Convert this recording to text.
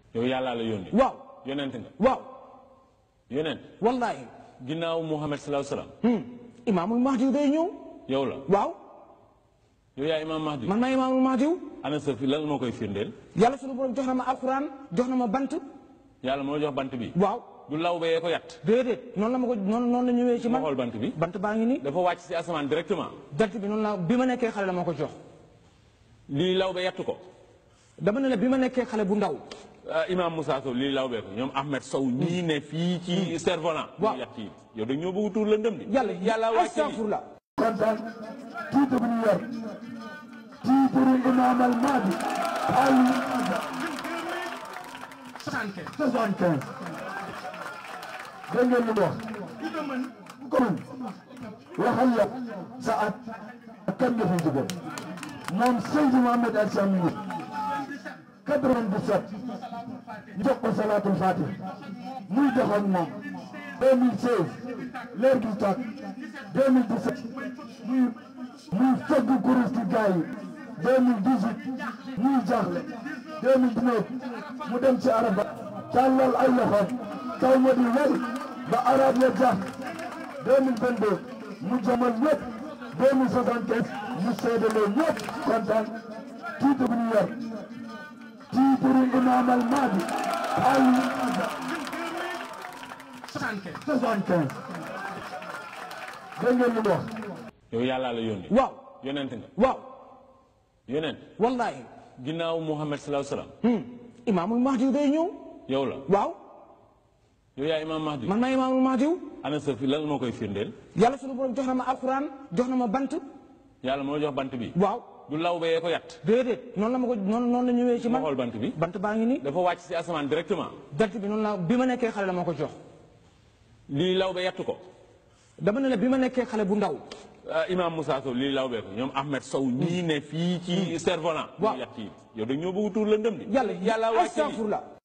yow yàllaa la yónni waaw yonent nga waaw yonent wallaahi ginnaaw Muhammad sallallahu alayhi wasallam hmm. imaamul mahdi day ñëw yow la waaw yow yaa imaam Mahdi man maa imaamul mahdi ana sa fi lan moo koy firndeel yàlla sunu borom jox na ma alquran jox na ma bant yàlla moo jox bant bi waaw du law bayee ko yat déedéet noonu la ma ko noonu noonu la ñëwee ci ma man xool bant bi bant baa ngi nii dafa wàcc ci asamaan directement bant bi noonu la bi ma nekkee xale la ma ko jox lii law ba yattu ko dama ne la bi ma nekkee xale bu ndaw ah, imaam Moussa Sow lii law bee ko ñoom Ahmed Sow ñii ne fii ci Cerf-Volant Waaw. ñu yat yi yow da ñoo bëgg tuur la ndëm di yàlla yàlla wàcc lii astafurlah kontaan titre bu ñu yor titre imam al mahdi ali 75 dégg ngeen li mu wax ku ko mën waxal la sa at ak kan nga fi jóge moom Seydi Mohamed Al Chamini 97 ñu jox ko salaatul fatih muy dox ak moom 2016 leer gi tàkk 2017 muy muy fëgg kurus ci gars yi 2018 muy jaaxle 2019 mu dem ci araba tàllal ay loxoom kaw ma di wéy ba arab ya jaax 2022 mu jamal ñëpp 2075 mu seedaloo ñëpp kontaan titre bu ñu yor titre imam al mahdi ali 75 dégg ngeen li mu wax yow yàllaa la yónni waaw yonent nga waaw yonent wallaahi ginnaaw Muhammad sallallahu alayhi wasallam hmm. imaamul mahdi day ñëw yow la waaw yow yaa imaam Mahdi man maa imaamul mahdi ana sa fi lan moo koy firndeel yàlla sunu borom jox na ma alquran jox na ma bant yàlla moo jox bant bi waaw du law bayee ko yat déedéet noonu la ma ko noonu noonu la ñëwee ci ma man xool bant bi bant baa ngi nii dafa wàcc ci asamaan directement bant bi noonu la bi ma nekkee xale la ma ko jox lii law ba yattu ko dama ne la bi ma nekkee xale bu ndaw ah, imaam Moussa Sow lii law bee ko ñoom Ahmed Sow ñii ne fii ci Cerf-Volant Waaw. ñu yat yi yow da ñoo bëgg tuur la ndëm di yàlla yàlla wàcc lii astafurlah